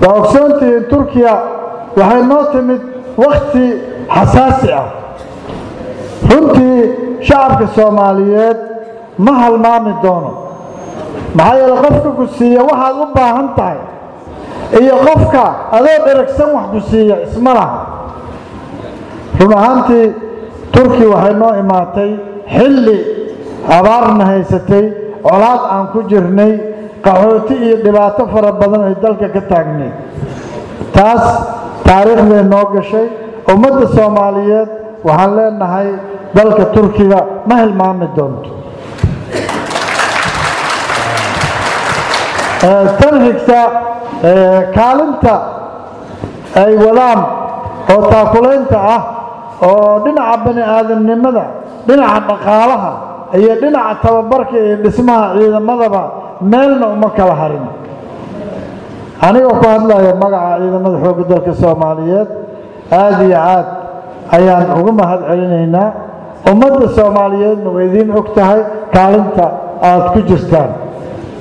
waa ogsoontihiin turkiya waxay noo timid wakhti xasaasi ah runtii shacabka soomaaliyeed ma halmaami doono maxaa yeele qofka ku siiya waxaad u baahan tahay iyo qofka adoo dheragsan wax ku siiya isma laha run ahaantii turki waxay noo imaatay xilli abaarna haysatay colaad aan ku jirnay qaxooti iyo dhibaato fara badan ay dalka ka taagnay taas taariikhday noo gashay ummadda soomaaliyeed waxaan leenahay dalka turkiga ma hilmaami doonto tan xigta kaalinta ay wadaan oo taakulaynta ah oo dhinaca bani aadamnimada dhinaca dhaqaalaha iyo dhinaca tababarka iyo dhismaha ciidamadaba meelna uma kala harin anigoo ku hadlaya magaca ciidamada xoogga dalka soomaaliyeed aada iyo aad ayaan ugu mahad celinaynaa ummadda soomaaliyeedna way idiin og tahay kaalinta aada ku jirtaan